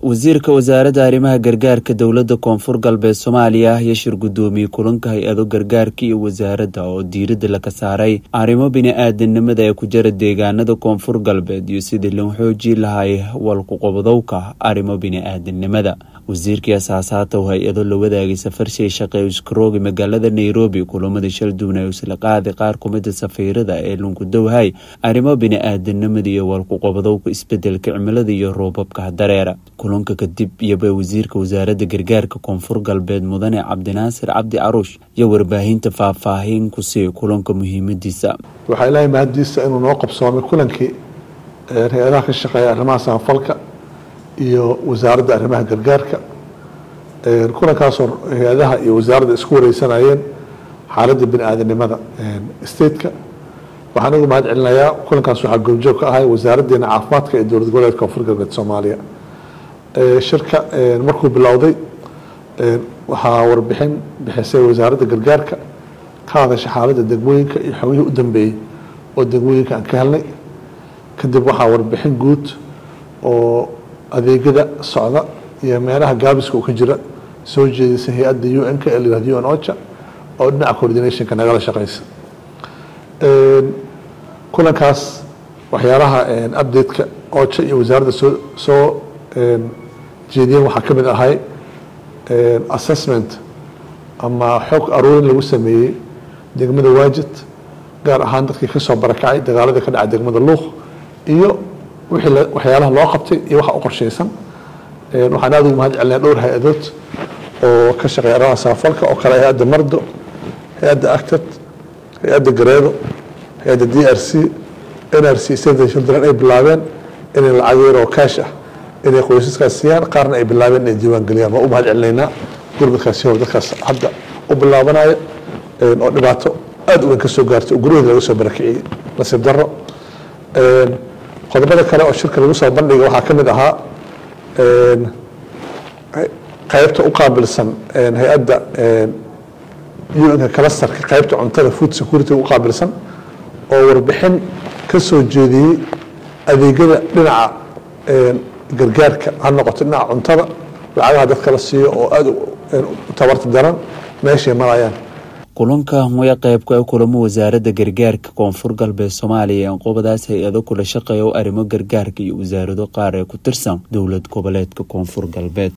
wasiirka wasaaradda arrimaha gargaarka dowladda koonfur galbeed soomaaliya ayaa shir guddoomiyey kulanka hay-ado gargaarka iyo wasaaradda oo diiradda laga saaray arrimo bini-aadanimada ee ku jira deegaanada koonfur galbeed iyo sidii loo xoojii lahay walkuqobdowka arrimo bini-aadanimada wasiirkii asaasaata oo hay-ado la wadaagay safarshay shaqee iskaroogi magaalada nairobi kulamada shalduun ee isla qaaday qaar kumida safiirada ee lunkudowhay arrimo bini-aadanimada iyo walkuqobdowka isbedelka cimilada iyo roobabka dareera kulanka kadib iyoba wasiirka wasaaradda gargaarka koonfur galbeed mudane cabdinaasir cabdi caruush iyo warbaahinta faahfaahin ku sii kulanka muhiimadiisa waxaa ilaahay mahaddiisa inuu noo qabsoomay kulankii hay-adaha ka shaqeeya arrimaha samafalka iyo wasaaradda arrimaha gargaarka kulankaasoo hay-adaha iyo wasaaradda isku wareysanayeen xaaladda bini aadanimada stateka waxaan ugu mahad celinayaa kulankaas waxaa goobjoog ka ahay wasaaraddeena caafimaadka ee dowlad goboleedka koonfur galbeed soomaaliya shirka markuu bilowday waxaa warbixin bixisay wasaaradda gargaarka ka hadasha xaaladda degmooyinka iyo xogihii u dambeeyey oo degmooyinka aan ka helnay kadib waxaa warbixin guud oo adeegyada socda iyo meelaha gaabiska uu ka jira soo jeedisay hay-adda u n-ka ee layihahdo u n ocha oo dhinaca coordinationka nagala shaqeysa kulankaas waxyaalaha update-ka ocha iyo wasaaradda soo soo jeediyeen waxaa ka mid ahay assessment ama xog aruurin lagu sameeyey degmada waajid gaar ahaan dadkii kasoo barakacay dagaaladii ka dhacay degmada luuq iyo wixii waxyaalaha loo qabtay iyo waxa u qorsheysan waxaan aada ugu mahad celinaya dhowr hay-adood oo ka shaqeeya arrimaha samafalka oo kale hay-adda mardo hay-adda actad hay-adda gareedo hay-adda d r c n r c save children ay bilaabeen inay lacag yar oo kaash ah inay qoysaskaas siiyaan qaarna ay bilaabeen inay diiwaan geliyaan waa u mahad celinaynaa gurmadkaasi hor dadkaas hadda u bilaabanaya oo dhibaato aada u weyn ka soo gaartay oo guryaheeda laga soo barakiciyey nasiib darro qodobada kale oo shirka lagu soo bandhiga waxaa ka mid ahaa qaybta u qaabilsan hay-adda un-ka kalastarka qaybta cuntada food security u qaabilsan oo warbixin ka soo jeediyey adeegyada dhinaca gargaarka ha noqoto dhinaca cuntada lacagaha dadka la siiyo oo aada u tabarta daran meeshay marayaan kulanka waya qeybka kulamo wasaaradda gargaarka koonfur galbeed soomaaliya ee qobadaas hay-ado kula shaqeeya o arrimo gargaarka iyo wasaarado qaar ee ku tirsan dowlad goboleedka koonfur galbeed